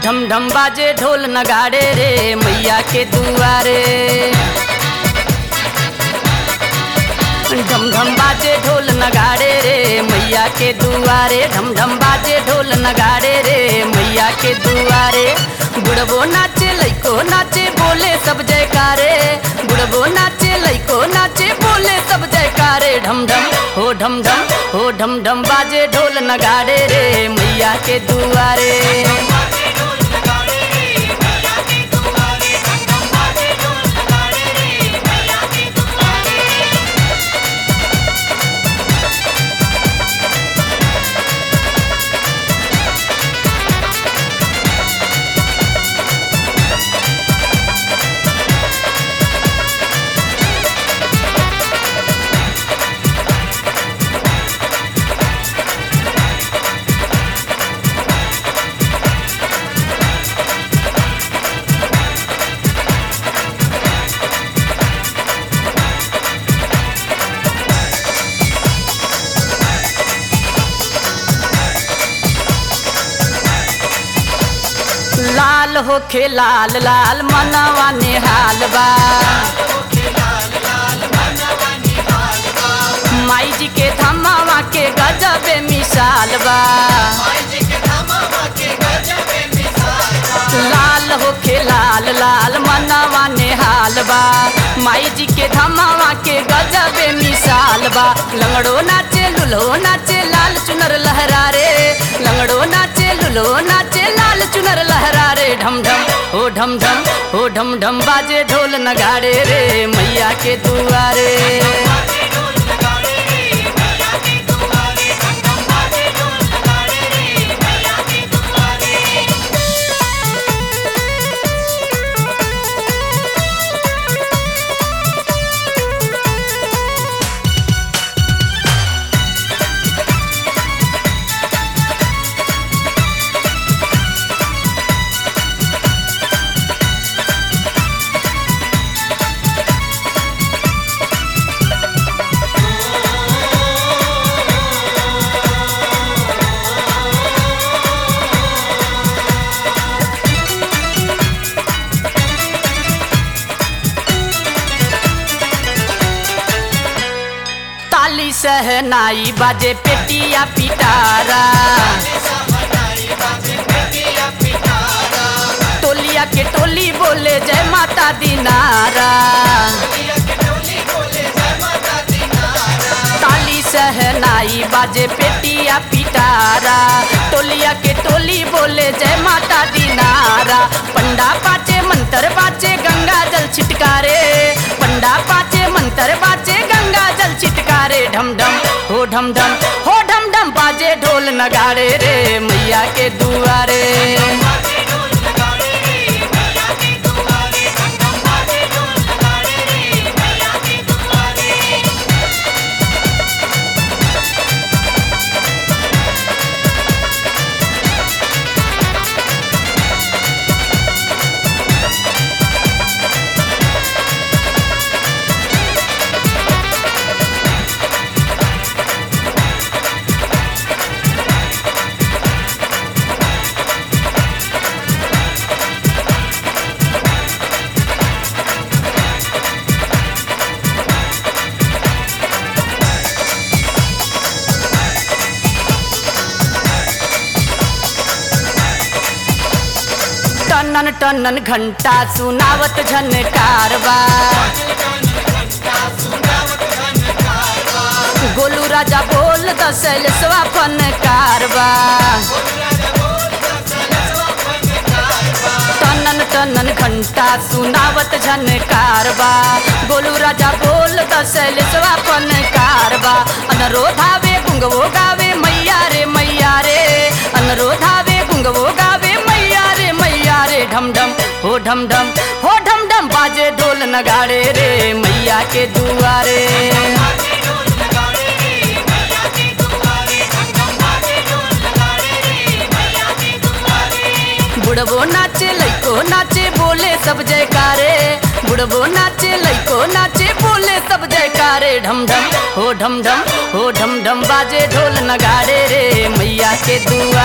ढम ढम बाजे ढोल नगाड़े रे मैया के दुआरे ढम ढम बाजे ढोल नगाड़े रे मैया के दुआरे ढम ढम बाजे ढोल नगाड़े रे मैया के दुआरे बुढ़बो नाचे लइको नाचे बोले सब जयकारे बुढ़बो नाचे लइको नाचे बोले सब जयकारे ढम ढम हो ढम ढम हो ढम ढम बाजे ढोल नगाड़े रे मैया के दुआरे लाल होखे लाल लाल मनवा नेहाल बा माई जी के धमावा के गजबे मिसाल बा लाल होखे लाल लाल मनवा नेहाल बा माई जी के धमावा के गजबे मिसाल बा लंगड़ो नाचे लुल्हो नाचे लाल चुनर लहरा रे लंगड़ो नाचे लुल्हो नाचे लाल चुनर लहरा रे ढम ढम हो ढम ढम हो ढम ढम बाजे ढोल नगाड़े रे मैया के दुआरे ताली सहनाई बाजे पेटिया पिटारा टोलिया के टोली बोले जय माता दीनारा ताली सहनाई बाजे पेटिया पिटारा टोलिया के टोली बोले जय माता दीनारा पंडा पाचे मंत्र बाचे गंगा जल छिटकारे पंडा पाचे मंत्र बाचे गंगा जल छिटकारे ढम ढम हो ढम ढम हो ढम ढम बाजे ढोल नगाड़े रे मैया के दुआरे टनन टनन घंटा सुनावत झनकारवा गोलू राजा बोल दसल स्वापन कारवा टनन टनन घंटा सुनावत झनकारवा गोलू राजा बोल दसल स्वापन कारवा अनरोधावे गुंगवो गावे मैया रे मैया रे अनरोधावे गुंगवो गावे मैया रे मैया रे ढम ढम हो ढम ढम हो ढम ढम बाजे ढोल नगाड़े रे मैया के दुआरे बुढ़बो नाचे लइको नाचे बोले सब जयकारे बुढ़बो नाचे लइको नाचे बोले सब जयकारे ढम ढम हो ढम ढम हो ढम ढम बाजे ढोल नगाड़े रे मैया के दुआ